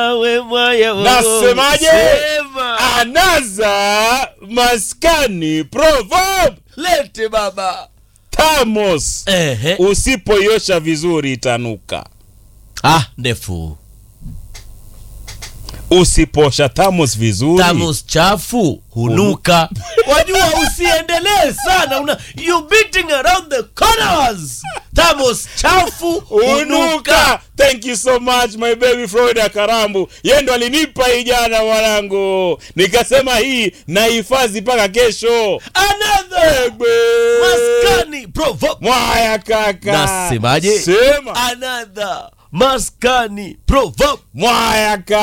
Nasemaje? Sema. anaza maskani proverb Lete baba. tamos Ehe. usipoiosha vizuri itanuka Ah, ndefu. usiposha tamos vizuri Tamos chafu hunuka. Wajua usiendelee sana. Una you beating around the corners. Tamos chafu hunuka. unuka thank you so much my baby Florida Karambu yeye ndo alinipa hii jana mwanangu nikasema hii nahifadhi mpaka kesho Another Egbe. maskani proverb. mwaya kaka Nasemaje? sema Another maskani proverb. mwaya kaka